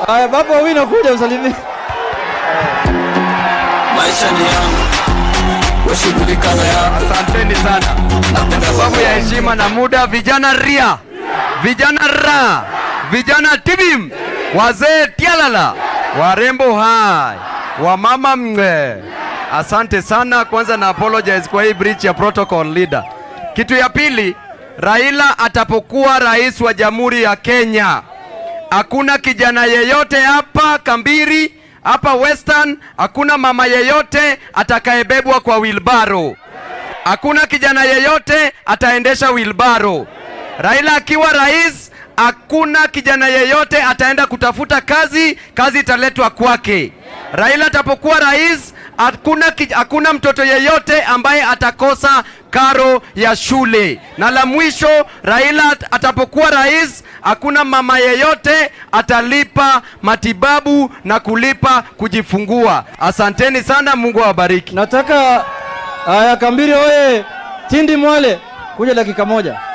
Aya, baba Owino kuja usalimie. maisha ni yangu washughulikana yako Asanteni sana. Kwa sababu ya heshima na muda, vijana ria, vijana ra, vijana tibim, wazee tialala, warembo hai, wamama mnge. Asante sana. Kwanza na apologize kwa hii breach ya protocol leader. Kitu ya pili, Raila atapokuwa rais wa Jamhuri ya Kenya, hakuna kijana yeyote hapa Kambiri hapa Western, hakuna mama yeyote atakayebebwa kwa wilbaro. Hakuna kijana yeyote ataendesha wilbaro. Raila akiwa rais, hakuna kijana yeyote ataenda kutafuta kazi, kazi italetwa kwake. Raila atapokuwa rais, hakuna, kij- hakuna mtoto yeyote ambaye atakosa karo ya shule. Na la mwisho, Raila at- atapokuwa rais, hakuna mama yeyote atalipa matibabu na kulipa kujifungua. Asanteni sana, Mungu awabariki. Nataka aya, Kambiri oye! Tindi Mwale kuja dakika moja.